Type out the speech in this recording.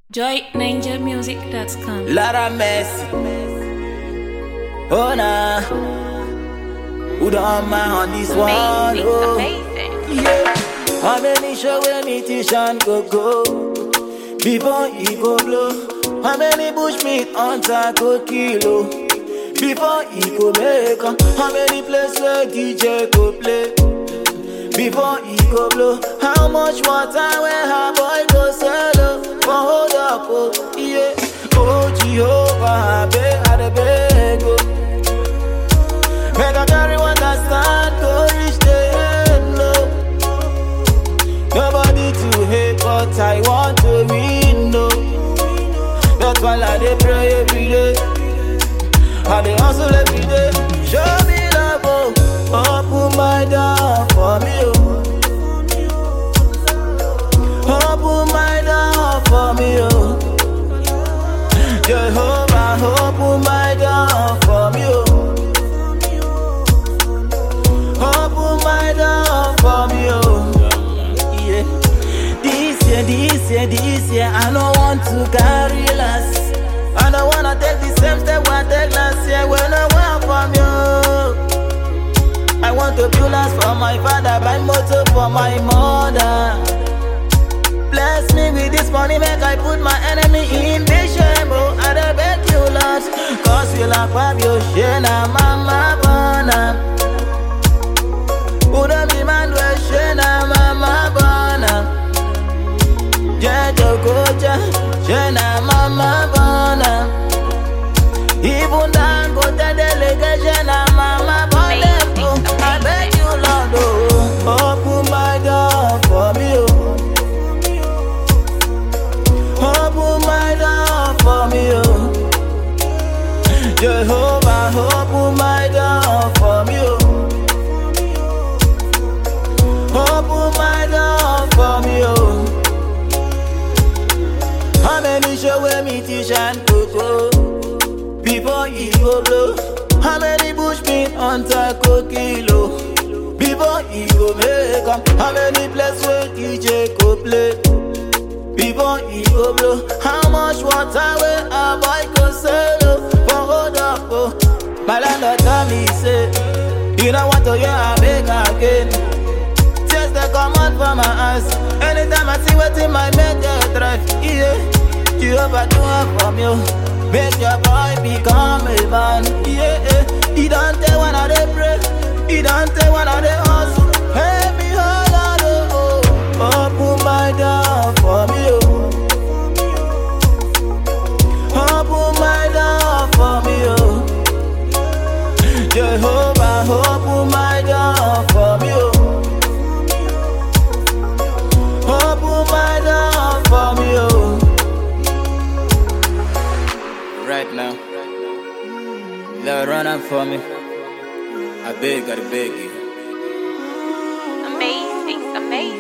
joyninjamusic.com. Lara Messi. Oh nah. Who don't mind on this one? Amazing, Oh. amazing. Yeah. How many show where me Tishan go go Before he go blow How many bush meat hunter go kilo Before he go make am How many place where DJ go play Before he go blow How much water where her boy go sell oh? For hold up oh yeah Oh Jehovah I beg I dey beg oh Make I carry what I stand go reach the end low Nobody to hate, but I want to win, no. That's why I dey pray every day. I dey hustle every day. Show me love, oh. Open my door for me, oh. Open my door for me, oh. Jehovah, open my door for me, oh. Open my door for me, oh. Yeah. This year, this year, this year, I don't want to carry less. I don't wanna take the same step I take last year when I went from you. I want to build house for my father, buy motor for my mother. Bless me with this money, make I put my enemy in the shame. Oh, I dey beg you, Lord, cause you like Fabio Shena, Mama Bona. Uda mi man we shena mama bona Jejo koja shena mama bona Even dan go te delegation na mama bona oh, I beg you Lord oh Open my door for me oh Open my door for me oh Jehovah open my door for me oh Open my door for me, oh. How many show where me teach and cocoa before he go blow? How many bush meat hunter go kilo before he go make 'em? How many place where DJ go play before he go blow? How much water where a boy go sell oh, for hold up oh? My landlord tell me say, you don't want to hear I beg again. Tears they come out from my eyes Anytime I see what in my make they drive Yeah, Jehovah do it from you Make your boy become a man Yeah, yeah. He don't tell when I dey pray He don't tell when I dey hustle Hey, me hold on, oh, oh Open my door for me, oh Open my door for me, oh Jehovah, open my door for me, oh Open my door for me, oh. Right now, Lord, run up for me. I beg, I beg you. Amazing, amazing.